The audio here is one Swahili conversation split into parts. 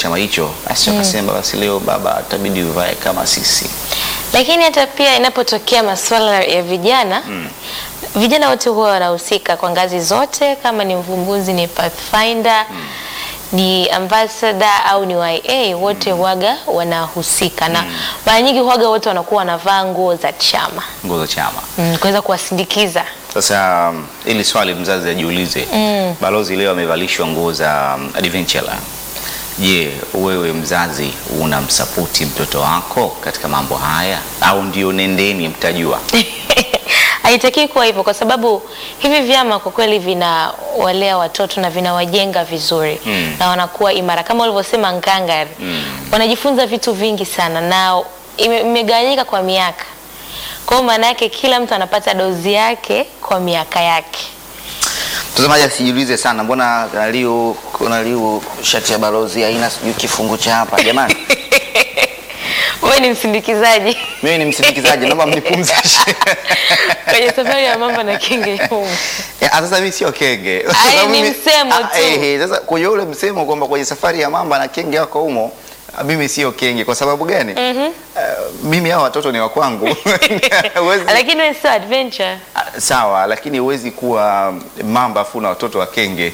chama hicho, basi wakasema basi leo baba itabidi uvae kama sisi. Lakini hata pia inapotokea masuala ya vijana vijana wote huwa wanahusika kwa ngazi zote, kama ni mvumbuzi, ni pathfinder ni ambassador au ni YA, wote huwaga wanahusika na mara nyingi huwaga wote wanakuwa wanavaa nguo za chama Nguo za chama. mm, kuweza kuwasindikiza. Sasa um, ili swali mzazi ajiulize, balozi leo amevalishwa nguo za um, adventure. Je, wewe mzazi unamsapoti mtoto wako katika mambo haya au ndio nendeni mtajua? Haitakiwi kuwa hivyo, kwa sababu hivi vyama kwa kweli vinawalea watoto na vinawajenga vizuri Mm. na wanakuwa imara kama ulivyosema ngangari. Wanajifunza vitu vingi sana na ime- imegawanyika kwa miaka. Kwa hiyo maana yake kila mtu anapata dozi yake kwa miaka yake. Mtazamaji asijiulize sana, mbona naliu naliu shati ya balozi haina sijui kifungu cha hapa jamani. Wewe ni msindikizaji Mimi ni msindikizaji, naomba mnipumzishe. kwenye safari ya mamba na kenge humu. Ya, Sasa mimi sio kenge. Kwa Ai, sababu ni mimi- msemo Ah, tu. eh, eh, Sasa kwenye ule msemo kwamba kwenye safari ya mamba na kenge wako humo, ah, mimi sio kenge. Kwa sababu gani? Ah, mimi hao watoto ni wa kwangu. Huwezi- Lakini wewe sio adventure. Ah, Sawa, lakini huwezi kuwa mamba afu na watoto wa kenge.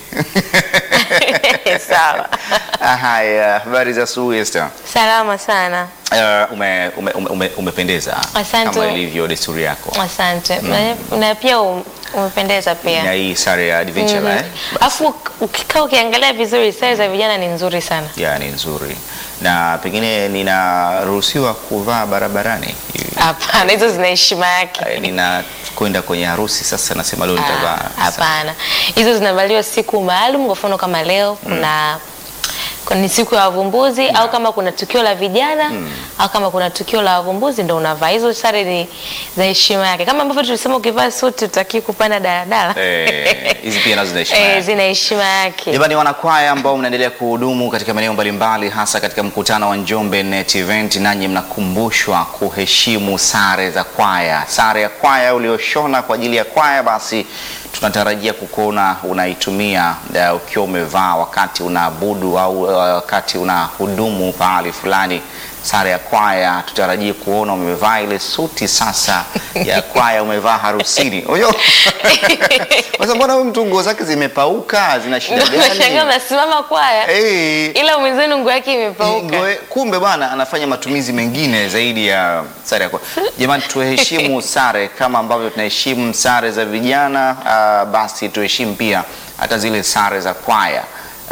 Sawa. Ah, Haya, habari za asubuhi Esther. Salama sana. Uh, ume, ume, ume, ume, umependeza Asante. kama ilivyo desturi yako Asante. Na, na pia um- umependeza pia. na hii sare ya adventure eh? Alafu ukikaa ukiangalia vizuri sare za vijana ni nzuri sana. ya ni nzuri na pengine ninaruhusiwa kuvaa barabarani Hapana, hizo zina heshima yake. Eh, nina kwenda kwenye harusi sasa nasema leo nitavaa Ah, Hapana, hizo zinavaliwa siku maalum. Kwa mfano kama leo kuna kuna- ni siku ya wavumbuzi au kama kuna tukio la vijana au kama kuna tukio la wavumbuzi ndo unavaa hizo sare. Ni za heshima yake, kama ambavyo tulisema ukivaa suti utaki kupanda daladala. Eh, hizi pia nazo zina heshima Eh, yake. zina heshima yake. Jamani, wanakwaya ambao mnaendelea kuhudumu katika maeneo mbalimbali, hasa katika mkutano wa Njombe Net Event, nanyi mnakumbushwa kuheshimu sare za kwaya. Sare ya kwaya ulioshona kwa ajili ya kwaya, basi tunatarajia kukuona unaitumia uh, ukiwa umevaa wakati unaabudu au uh, wakati unahudumu pahali fulani. Sare ya kwaya tutarajie kuona umevaa ile suti sasa ya kwaya, umevaa harusini. Unajua? Sasa mbona huyu mtu nguo zake zimepauka, zina shida Ndio nashangaa gani? mnasimama kwaya Eh, ila mwenzenu nguo yake imepauka. ngoe- kumbe bwana anafanya matumizi mengine zaidi ya sare ya kwaya. Jamani, tuheshimu sare kama ambavyo tunaheshimu sare za vijana, ah, basi tuheshimu pia hata zile sare za kwaya.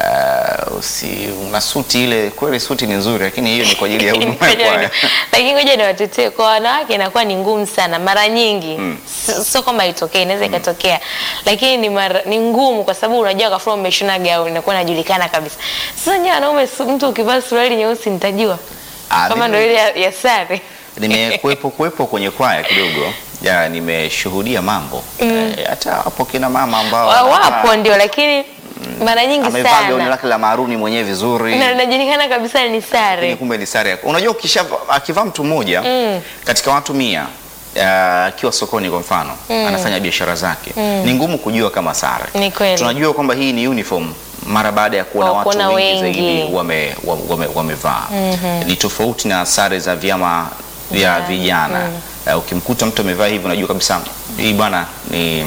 Uh, usi una suti ile, kweli suti ni nzuri, lakini hiyo ni kwa ajili ya huduma ya kwaya. lakini ngoja niwatetee kwa wanawake inakuwa ni ngumu sana mara nyingi Si- sio kwamba itokee inaweza ikatokea lakini ni, mara, ni ngumu kwa sababu unajua kafua umeshona gauni inakuwa inajulikana kabisa sasa nyewe wanaume su- mtu ukivaa suruali nyeusi nitajua Ah, kama mimi- ndo ile ya, ya sare nimekuwepo kuwepo kwenye kwaya kidogo ya nimeshuhudia mambo Eh, hata hapo kina mama ambao Wa- wanavaa- wapo ndio lakini mara nyingi amevaa gauni sana lake la maaruni mwenyewe vizuri na inajulikana kabisa ni lakini sare kumbe ni sare yako. Unajua, ukisha akivaa mtu mmoja katika watu mia ah, akiwa sokoni kwa mfano anafanya biashara zake, ni ngumu kujua kama sare. Ni kweli. Tunajua kwamba hii ni uniform mara baada ya kuona Wa- watu kuona wengi, wengi. zaidi wame, wa- wame, wamevaa. Ni tofauti na sare za vyama vya Yeah. vijana. Ah, ukimkuta mtu amevaa hivi unajua kabisa hii bwana ni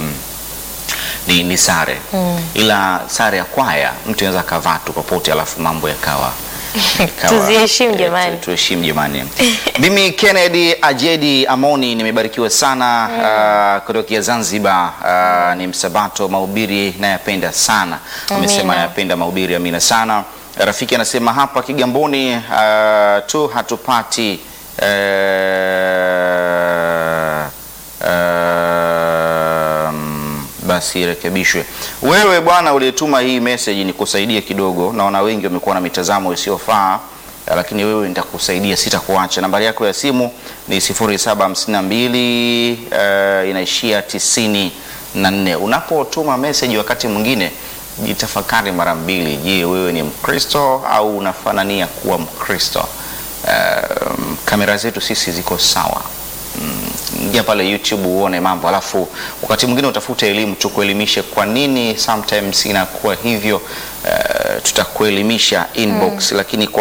ni, ni sare ila sare ya kwaya mtu anaweza akavaa tu popote alafu mambo yakawa yakawa- Tuziheshimu eh, jamani. tu- tuheshimu jamani mimi Kennedy Ajedi Amoni nimebarikiwa sana uh, kutokea Zanzibar uh, ni msabato mahubiri nayapenda sana amesema Amina. nayapenda mahubiri amina sana rafiki anasema hapa Kigamboni uh, tu hatupati uh, um, basi irekebishwe. Wewe bwana uliyetuma hii message ni kusaidia kidogo, naona wengi wamekuwa na mitazamo isiyofaa eh, lakini wewe nitakusaidia, sitakuacha. Nambari yako ya simu ni 0752 uh, inaishia tisini na nne. Unapotuma message wakati mwingine jitafakari mara mbili. Je, wewe ni Mkristo au unafanania kuwa Mkristo? Um, kamera zetu sisi ziko sawa ingia pale YouTube uone mambo, alafu wakati mwingine utafute elimu, tukuelimishe kwa nini sometimes inakuwa hivyo. Uh, tutakuelimisha inbox, lakini kwa